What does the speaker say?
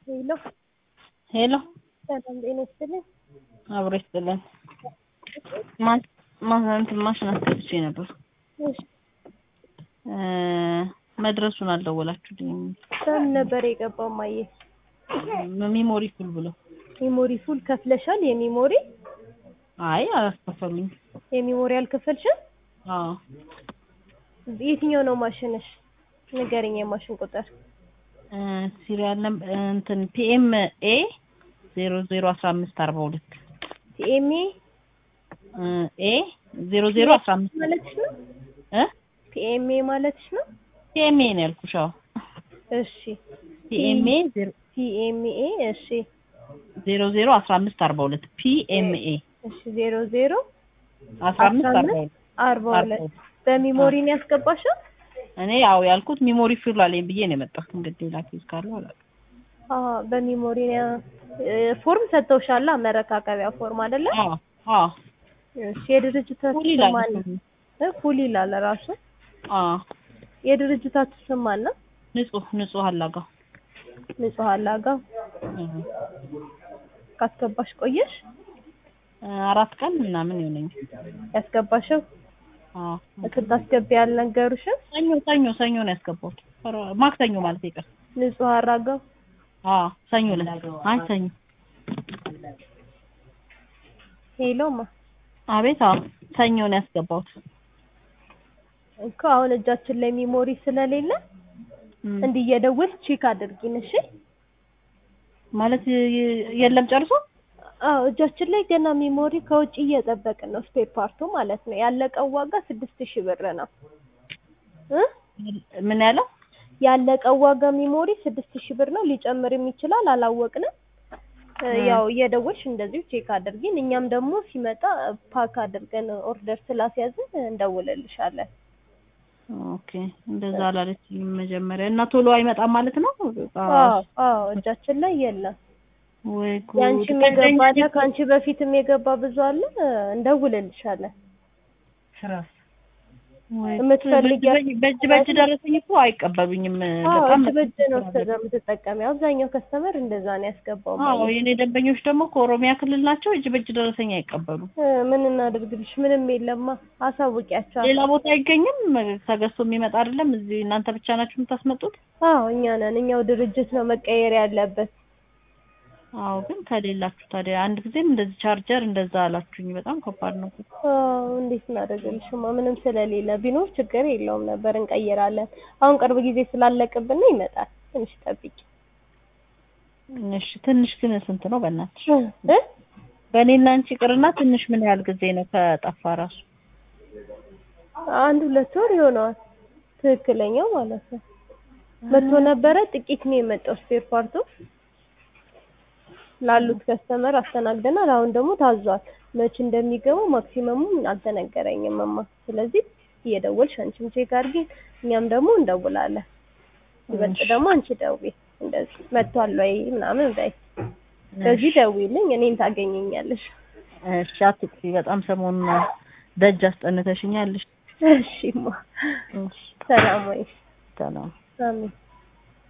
ሄሎ ሄሎ ሰላም ጤና ይስጥልኝ። አብሮ ይስጥልን። ማ- ማ- እንትን ማሽን አስገብቼ ነበር እሺ እ መድረሱን አልደወላችሁልኝም። በምን ነበር የገባው? ማየ ሚሞሪ ፉል ብሎ ሜሞሪ ፉል ከፍለሻል? የሚሞሪ አይ አላስከፈሉኝ። የሚሞሪ አልከፈልሽም? አዎ የትኛው ነው ማሽንሽ? ንገረኝ የማሽን ቁጥር። እ ሲሪያል ነምበር እንትን ፒኤም ኤ ዜሮ ዜሮ አስራ አምስት አርባ ሁለት ቲኤምኤ ኤ ዜሮ ዜሮ አስራ አምስት ማለትሽ ነው? እ ቲኤምኤ ማለትሽ ነው? ፒኤምኤ ነው ያልኩሽ። አዎ እሺ ፒኤምኤ ዜሮ ቲኤምኤ እሺ ዜሮ ዜሮ አስራ አምስት አርባ ሁለት ፒኤምኤ እሺ ዜሮ ዜሮ አስራ አምስት አርባ ሁለት አርባ ሁለት በሚሞሪ ነው ያስገባሽው? እኔ ያው ያልኩት ሚሞሪ ፊል አለኝ ብዬ ነው የመጣሁት። እንግዲህ ሌላ ኬዝ ካለው አላውቅም። አዎ በሚሞሪ ነው ፎርም ሰጥተውሻላ? መረካከቢያ ፎርም አይደለ? አዎ አዎ እሺ የድርጅታችሁ ፉል ይላል ስም ማን ነው? እ ፉል ይላል ራሱ። አዎ የድርጅታችሁ ስም ማን ነው? ንጹህ ንጹህ አላጋ ንጹህ አላጋ። ካስገባሽ ቆየሽ? አራት ቀን ምናምን ይሆነኛል። ያስገባሽው አዎ ስታስገቢ ያልነገሩሽም? ሰኞ ሰኞ ሰኞ ነው ያስገባሁት። ኧረ ማክሰኞ ማለት ይቀር። ንጹህ አራጋው አዎ ሰኞ ዕለት አይ ሰኞ ሄሎማ አቤት አዎ ሰኞ ነው ያስገባሁት። እኮ አሁን እጃችን ላይ ሚሞሪ ስለሌለ እም፣ እንዲህ እየደወልሽ ቼክ አድርጊን እሺ። ማለት የ- የለም ጨርሶ አዎ እጃችን ላይ ገና ሚሞሪ ከውጭ እየጠበቅን ነው። ስፔር ፓርቱ ማለት ነው። ያለቀው ዋጋ ስድስት ሺህ ብር ነው እ ምን ያለው ያለቀው ዋጋ ሚሞሪ ስድስት ሺህ ብር ነው። ሊጨምርም ይችላል አላወቅንም። እ እ። ያው እየደወልሽ እንደዚሁ ቼክ አድርጊን። እኛም ደግሞ ሲመጣ ፓክ አድርገን ኦርደር ስላስያዝን እንደውልልሻለን። ኦኬ እንደዛ አላለችኝም መጀመሪያ እና ቶሎ አይመጣም ማለት ነው። አዎ አዎ እጃችን ላይ የለም። ወይ ያንቺም ጉድ! የገባ አለ፣ ከአንቺ በፊትም የገባ ብዙ አለ። እንደውልልሻለን። ወይ የምትፈልጊያ- በእጅ በእጅ በእጅ ደረሰኝ እኮ አይቀበሉኝም። አዎ በጣም እጅ በእጅ ነው እስከዛ የምትጠቀሚው። አብዛኛው ከስተመር እንደዛ ነው ያስገባው። አዎ የኔ ደንበኞች ደግሞ ከኦሮሚያ ክልል ናቸው። እጅ በእጅ ደረሰኝ አይቀበሉም። እ ምን እናድርግልሽ? ምንም የለማ። አሳውቂያቸው። ሌላ ቦታ አይገኝም። ተገዝቶ የሚመጣ አይደለም። እዚህ እናንተ ብቻ ናችሁ የምታስመጡት? አዎ እኛ ነን። እኛው ድርጅት ነው መቀየር ያለበት። አዎ ግን ከሌላችሁ ታዲያ አንድ ጊዜም እንደዚህ ቻርጀር እንደዛ አላችሁኝ። በጣም ከባድ ነው። አዎ እንዴት እናደርግልሽማ? ምንም ስለሌለ ቢኖር ችግር የለውም ነበር እንቀይራለን። አሁን ቅርብ ጊዜ ስላለቅብን ነው ይመጣል። ትንሽ ጠብቂ እሺ ትንሽ ግን ስንት ነው በእናትሽ? እ በእኔና አንቺ ቅርና ትንሽ ምን ያህል ጊዜ ነው ከጠፋ ራሱ? አንድ ሁለት ወር ይሆነዋል ትክክለኛው ማለት ነው። መቶ ነበረ ጥቂት ነው የመጣው ስፔር ፓርቱ ላሉት ከስተመር አስተናግደናል። አሁን ደግሞ ታዟል። መች እንደሚገባው ማክሲመሙም አልተነገረኝም እማ። ስለዚህ እየደወልሽ አንቺም ቼክ አድርጊ፣ እኛም ደግሞ እንደውላለን። ይበልጥ ደግሞ አንቺ ደውዪ፣ እንደዚህ መጥቷል ወይ ምናምን በይ። በዚህ ደውዪልኝ፣ እኔን ታገኘኛለሽ። እሺ አትጥፊ። በጣም ሰሞኑን ደጅ አስጠንተሽኛለሽ። እሺማ፣ ሰላም ወይ? ሰላም አሜን።